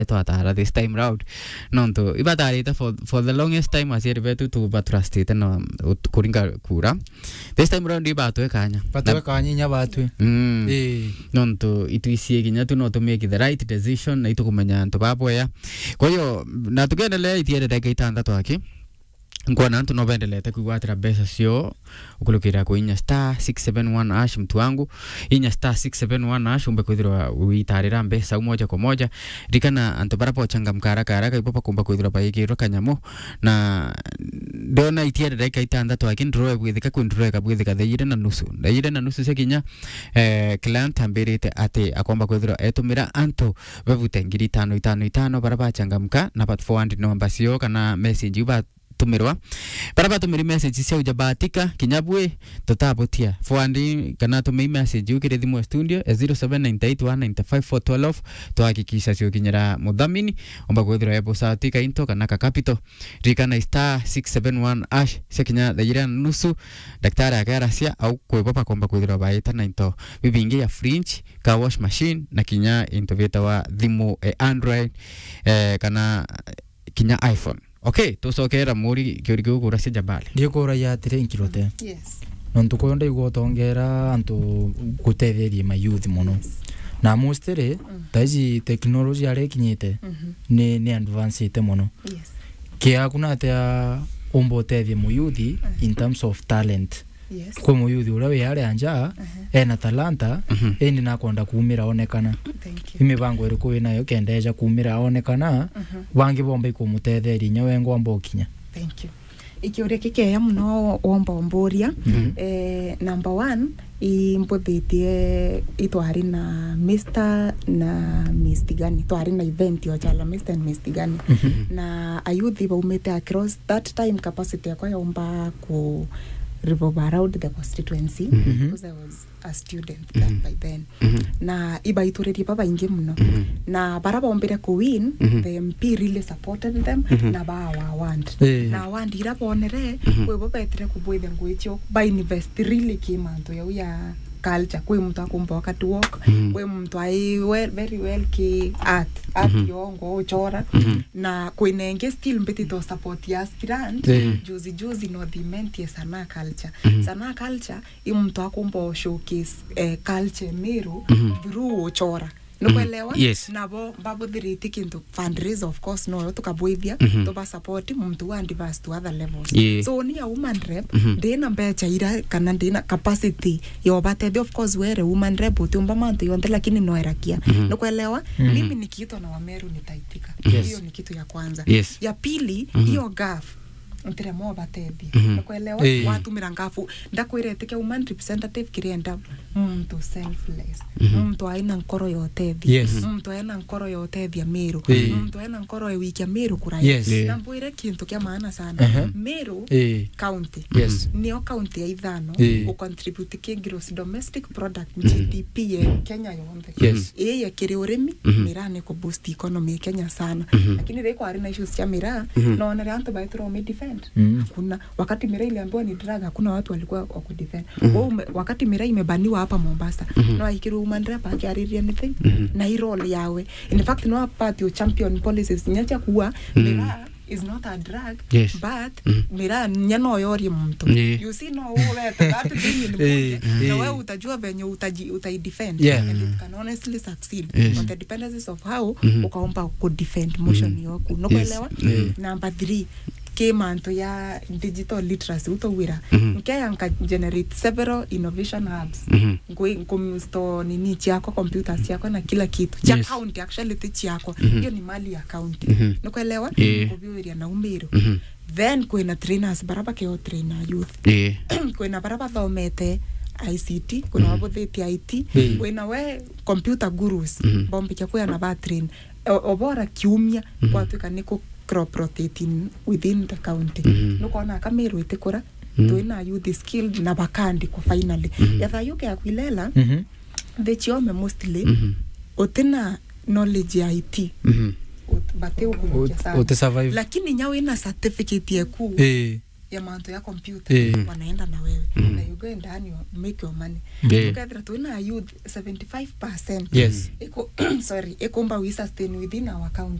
twatara this time round nontu ibatarite for, for the longest time aciari betu tubatrustite no ut- kuringa kura this time round ibatwe kanya batwe kanyinya batwe mm. eh nontu itwicie kinya tu no tumake the right decision na itukumenya antu babwea kwa hiyo na tukiendelea itiere ndagika itandatu aki nkuona antu no bendelete kwigwatira mbeca cio ukulukira ku inya star 671 ash mtu wangu inya star 671 ash umbe kwithirwa witarira mbeca u moja kwa moja rikana antu bara pochangamka haraka haraka ipo pakumba kwithirwa baigirwo kanyamu na ndona itiere ndagika itandatu aki ndiroe bwithika kwi ndiroe kabwithika thaire na nusu thaire na nusu cia kinya eh, client ambirite ati akomba kwithirwa etumira antu bevute ngiri itano itano itano bara bachangamka na bat forward nomba cio kana message iu batumirwa bara batumiri message cia uja batika kinya bwe tutabutia forward kana tumei message ukire thimu ya studio ya 0798195412 twahakikisha ciukinyira muthamini omba kwithirwa ebo satika into kana ka capital rikana star 671 ash cia kinya thaire na nusu daktari akeracia au kwibopa komba kwithirwa baita na into bibingi ya fringe ka wash machine na kinya into vitawa thimu e android eh, kana kinya iphone okay tucokera muri kiuri kiu kura cia jabali ndikura yatire nkirote Yes. nontu kuyo ndaigua utongera antu gutetherie mayouth muno na mostly taici teknology aria ikinyite Mhm. ni ni advancete muno Yes. kia kuna atia umba utethie muyuthi in terms of talent Yes. kwi muyuthi uria wi aria njaa ena talanta Mhm. indi nakwenda kumira onekana Thank you. imibango iriku winayo kendeja kumira onekana Mhm. bangi bomba ikumutetheria inya wengwamba ukinya Thank you. ikiuria kikeya muno womba omburia eh, number one imbuthitie itwari na Mr na Miss Tigani twari na event yo chala Mr and Miss Tigani na ayuthi baumite across that time capacity yakwa yaumba ku revolve around the constituency Mhm. because I was a student that by then Mhm. na ibaituririe babaingi muno Mhm. na bara bombire ku win Mhm. the MP really supported them Mhm. na bawa want Eh. na wandi ira bonere Mhm. kwi bo betire kubwithe ngwicho ba invest really kimanto yau ya culture kwi mtu akumba wakati walk Mhm. kwi mtu ai well, very well ki art art Mhm. yongo uchora Mhm. na kwinenge still mbiti to support ya aspirant Eh. juzi juzi no thimentie sana culture Mhm. sana culture i mtu akumba showcase eh, culture miru Mhm. through uchora nukwelewa Yes. nabo babuthiriti kintu fundraise of course noyo tukabwithia Mhm. tuba support muntu wa advance to other levels Yeah. so ni a woman rep Mhm. ndina mbecha ira kana ndina capacity yo batethi of course were woman rep utiumba mantu yonthe lakini noerakia Mhm. nukwelewa Mhm. mimi nikiitwa na wameru nitaitika Yes. hiyo ni kitu ya kwanza Yes. ya pili Mhm. hiyo gaf ntiremo batethi Mhm. nukwelewa Eh. watumira ngafu ndakwirete woman representative kirienda muntu selfless Mhm. muntu aina nkoro yotethi Yes. muntu aina nkoro yotethia miru Eh. muntu aina nkoro ewikia miru kuraya Yes. Eh. nambwire kintu kia maana sana Uh-huh. miru Eh. county Yes. nio county ya ithano Eh. ucontribute ki gross domestic product gdp ye kenya yonthe Yes. ii yakiri urimi Mhm. miraa ni kuboost economy ya kenya sana Mhm. lakini riko ari na issues cia miraa Mhm. naonere antu baitira wamedefend Mm. hakuna wakati miraa iliambiwa ni drug hakuna watu walikuwa wakudefend mm wakati miraa imebaniwa hapa mombasa Mhm. no aikiri woman rep akiariria anything Mhm. na hii role yawe in fact no apart your champion policies nyacha kuwa Mm. miraa is not a drug Yes. but Mm. miraa nya no yorie muntu Yeah. you see no uwete that thing in Eh, bunge na eh. wewe utajua venye utaji utaidefend Yeah. and it can honestly succeed Yes. on the dependencies of how Mhm. ukaomba kudefend motion Mhm. yoku nokuelewa Yes. Mm. number three ke manto ya digital literacy utowira Mhm. nkeya nka generate several innovation hubs Mhm. nkumisto nini chiako computers chiako na kila kitu cha Yes. county actually ti chiako Mhm. hiyo ni mali ya county Mhm. nikuelewa Yeah. kuviuria na umiru Mhm. then kwina trainers baraba keo trainer youth Yeah. kwina bara bathomete ict kwina Mhm. babuthitie it Mhm. kwina we computer gurus Mhm. bombikia kwia na batrain O- obora kiumia Mhm. gwatuika ni ku crop rotating within the county Mhm. nukona kamiru itikura Mhm. twina youth skilled na bakandikwa finally Mhm. yatha yuke yakwilela Mhm. thichiome mostly Mhm. utina knowledge ya it Mhm. bati ukunyukia Ut- sana ute survive lakini nya wina certificate yeku Eh. ya manto ya computer Eh. wanaenda na wewe Mm. na you go and you make your money Eh. tukethira twina youth 75% yes iko sorry ikumba we sustain within our county